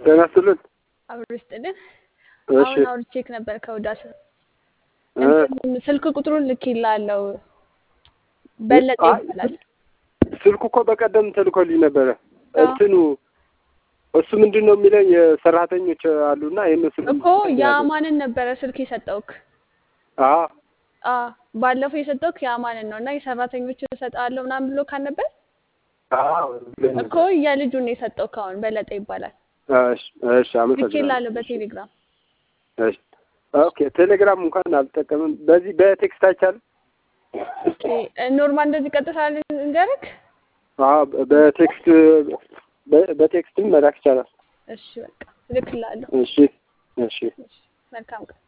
ጤና ይስጥልን። አብሮ ይስጥልን። እሺ አሁን አውርቼክ ነበር ከውዳት እ እንትን ስልክ ቁጥሩን ልኬልሃለሁ። በለጠ አይ ይባላል። ስልኩ እኮ በቀደም ተልኮልኝ ነበረ። አዎ እንትኑ እሱ ምንድን ነው የሚለኝ የሰራተኞች አሉና የእነሱ እኮ የአማንን ነበረ ስልክ የሰጠውክ። አዎ አ ባለፈው የሰጠውክ የአማንን ነው እና የሰራተኞች እሰጥሃለሁ ምናምን ብሎ ካልነበር አዎ ብሎኝ እኮ ነበር። የልጁን የሰጠውክ አሁን በለጠ ይባላል። እሺ እሺ፣ አመሰግናለሁ። ልኬልሃለሁ በቴሌግራም። እሺ ኦኬ። ቴሌግራም እንኳን አልጠቀምም። በዚህ በቴክስት አይቻልም? ኦኬ ኖርማል እንደዚህ ቀጥታ እንገርክ። አዎ በቴክስት በ- በቴክስትም መላክ ይቻላል። እሺ በቃ እልክልሃለሁ። እሺ እሺ። እሺ መልካም ቀን።